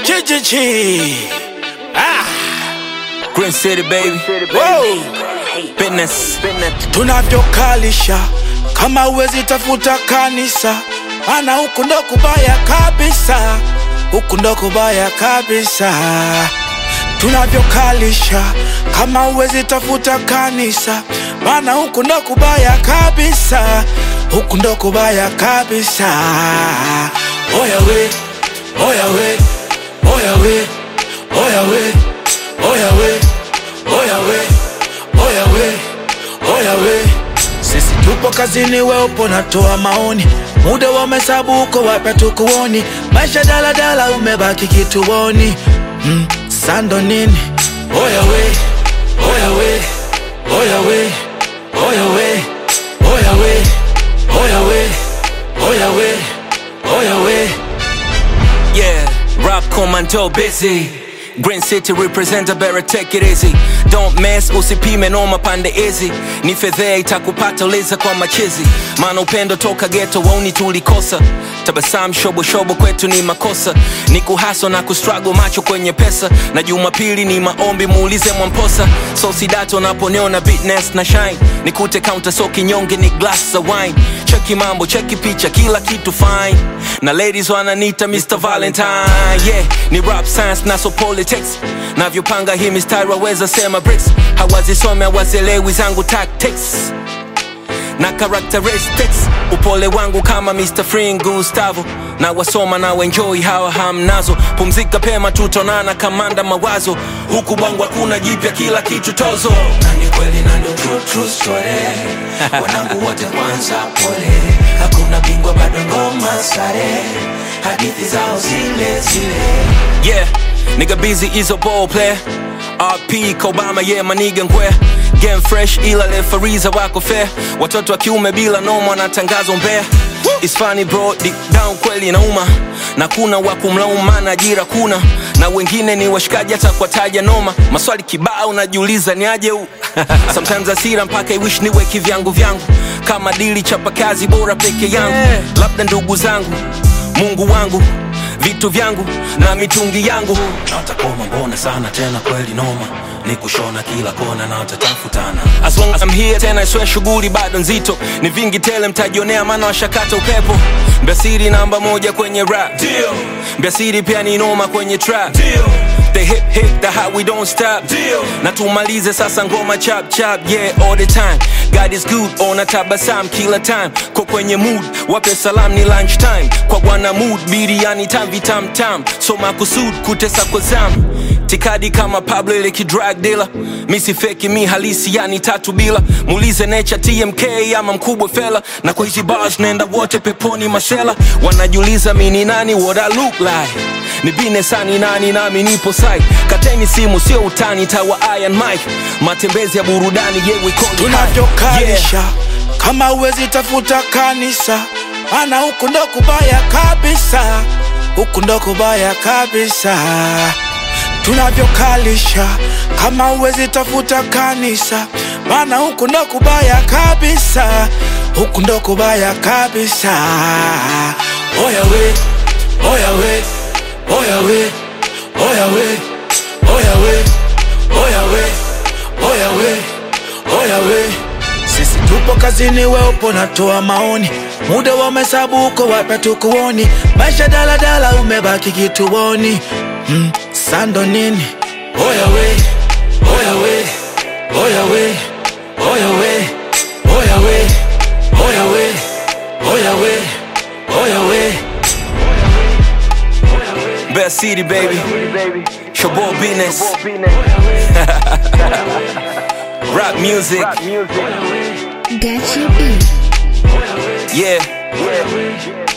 GGG. Ah, Green City baby, wow. business. Tunavyokalisha kama uwezi tafuta kanisa, maana huku ndo kubaya kabisa, huku ndo kubaya kabisa. Tunavyokalisha kama uwezi tafuta kanisa, maana huku ndo kubaya kabisa, huku ndo kubaya kabisa. Oya we, oya we, oya we, oya we, oya we, oya we, oya we, oya we. Sisi tupo kazini, we upo natoa maoni, muda wa mahesabu uko wapi tukuoni, maisha daladala umebaki kituoni. Mm, sando nini? Oya we, oya we, oya we, oya we, oya we, oya we, oya we, oya we. Yeah, rap commando busy. Green City representer better take it easy. Don't mess, usipime noma pande hizi. Ni fedhea itakupata uliza kwa machizi. Maana upendo toka ghetto wauni tulikosa. Tabasam shobo shobo kwetu ni makosa. Ni kuhaso na kustruggle macho kwenye pesa. Na Jumapili ni maombi muulize Mwamposa. So sidato naponiona bitness na shine. Nikute counter so kinyonge ni glass za wine. Cheki mambo, cheki picha, kila kitu fine. Na ladies wananita Mr. Valentine. Yeah, ni rap science na so politics. Navyopanga hii mistari waweza sema bricks. Hawazisome hawazielewi zangu tactics na characteristics upole wangu kama Mr. Free Gustavo na wasoma na enjoy hawa hamnazo pumzika pema tutonana kamanda mawazo huku bwangu hakuna jipya kila kitu tozo na ni kweli na ndo true, true story wanangu wote kwanza pole hakuna bingwa bado ngoma sare hadithi zao zile zile yeah nigga busy is a ball player RP Kobama yeah maniga ngwe game fresh ila refariza wako fair watoto wa kiume bila noma wanatangazo mbea It's funny bro deep down kweli inauma na kuna wa kumlaumu maana ajira kuna na wengine ni washikaji hata kwa taja noma maswali kibao najiuliza ni aje huu sometimes asira mpaka iwish niwe kivyangu vyangu kama dili chapa kazi bora peke yangu labda ndugu zangu mungu wangu vitu vyangu na mitungi yangu natakoma mbona sana tena kweli noma ni kushona kila kona na watatafutana as long as I'm here tena iswe shughuli bado nzito ni vingi tele mtajionea maana washakata upepo mbiasiri namba moja kwenye rap Deal. mbiasiri pia ni noma kwenye trap Deal. the hip hip the how we don't stop Deal. na tumalize sasa ngoma chap chap yeah all the time God is good ona tabasam kila time ko kwenye mood wape salam ni lunch time kwa bwana mood biriani tam vitam tam so makusud kutesa kwa zam tikadi kama Pablo ile kidrag dealer mi si feki mi halisi yani tatu bila muulize nature TMK ama mkubwa fela na kwa hizi bars naenda wote peponi masela wanajiuliza mi ni nani what I look like ni binesani nani nami nipo site kateni simu sio utani tawa iron mike matembezi ya burudani yewe tunavyokalisha kama uwezi tafuta kanisa, maana huku ndo kubaya kabisa, huku ndo kubaya kabisa. Tunavyokalisha kama uwezi tafuta kanisa, maana huku ndo kubaya kabisa, huku ndo kubaya kabisa. Oya we, oya we, oya we, oya we, oya we, oya we, oya we, oya we. Sisi tupo kazini, we upo natoa maoni, muda wa mahesabu uko wapi tukuoni, maisha daladala umebaki kituoni. Mm, sando nini? Oya we, oya we, oya we, oya we, oya we, oya we, oya we, oya we. Best City baby Shabo business Rap music Gachi B. yeah